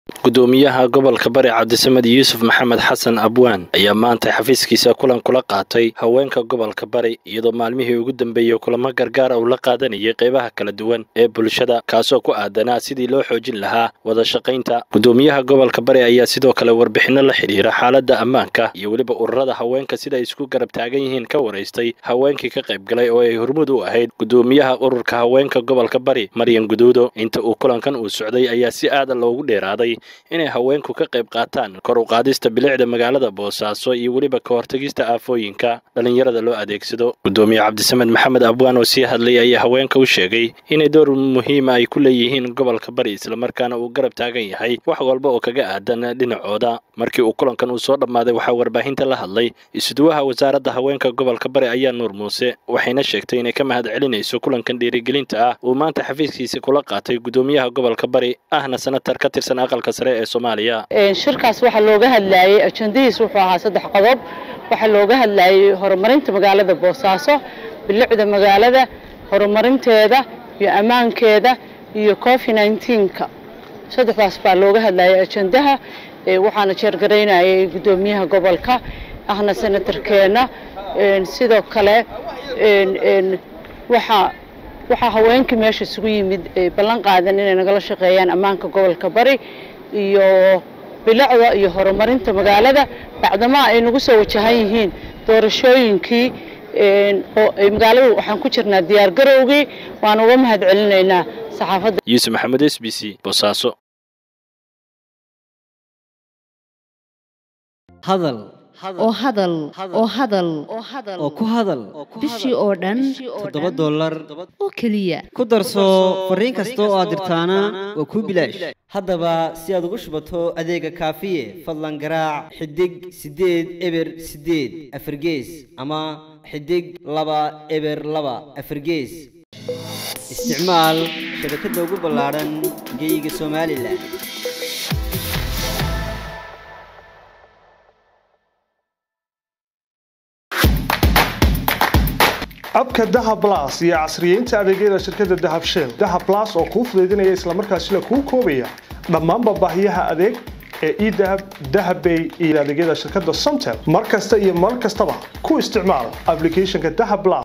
gudoomiyaha gobolka bari cabdisamed yuusuf maxamed xasan abwaan ayaa maanta xafiiskiisa kulan kula qaatay haweenka gobolka bari iyadoo maalmihii ugu dambeeyey kulamo gargaara uu la qaadanayay qeybaha kala duwan ee bulshada kaasoo ku aadanaa sidii loo xoojin lahaa wada shaqaynta gudoomiyaha gobolka bari ayaa sidoo kale warbixinno la xidhiira xaaladda ammaanka iyo weliba ururada haweenka sida ay isku garab taagan yihiin ka waraystay haweenkii ka qayb galay oo ay hormud u ahayd gudoomiyaha ururka haweenka gobolka bari maryan guduudo inta uu kulankan uu socday ayaa si aada loogu dheeraaday inay haweenku ka qayb qaataan kor u qaadista bilicda magaalada boosaaso iyo weliba ka hortagista aafooyinka dhallinyarada loo adeegsado gudoomiye cabdisamed maxamed abwaan oo sii hadlay ayaa haweenka u sheegay inay door muhiima ay ku leeyihiin gobolka bari islamarkaana uu garab taagan yahay wax walba oo kaga aadan dhinacooda markii uu kulankan uu soo dhammaaday waxaa warbaahinta la hadlay isuduwaha wasaaradda haweenka gobolka bari ayaa nuur muuse waxayna sheegtay inay ka mahad celinayso kulankan dhiirigelinta ah uu maanta xafiiskiisa kula qaatay gudoomiyaha gobolka bari ahna senatar ka tirsan aqalka sare ee soomaaliya shirkaas waxaa looga hadlayey ajandadiis wuxuu ahaa saddex qodob waxaa looga hadlayey horumarinta magaalada boosaaso bilicda magaalada horumarinteeda iyo ammaankeeda iyo covi nneteen-ka saddexdaas baa looga hadlayay ajandaha waxaana jeergaraynayay guddoomiyaha gobolka ahna senatarkeenna sidoo kale waxaa waxaa haweenkii meesha isugu yimid ballan qaadan inay nagala shaqeeyaan ammaanka gobolka bari iyo bilicda iyo horumarinta magaalada bacdamaa ay nagu soo wajahan yihiin doorashooyinkii oo magaaladu waxaan ku jirnaa diyaar garowgii waan uga mahad celinaynaa saxaafadda yuusuf maxamed s b c boosaaso hadal oo hadal oo hadal oo ku hadal bishii oo dhan toddoba dollar oo keliya ku darso fariin kasta oo aad dirtaana waa kuu bilaash haddaba si aad ugu shubato adeega kaafiye fadlan garaac xidig siddeed eber siddeed afargees ama xidig laba eber laba afargees isticmaal shabakadda ugu ballaadhan geyga somalilan abka dahab las iyo casriyeynta adeegyada shirkadda dahab shell dahab las oo kuu fudaydinaya islamarkaasina kuu koobaya dhammaanba baahiyaha adeeg ee edahab dahabbay iyo adeegyada shirkadda somtel mar kasta iyo mar kastaba ku isticmaal ablicathonka dahab las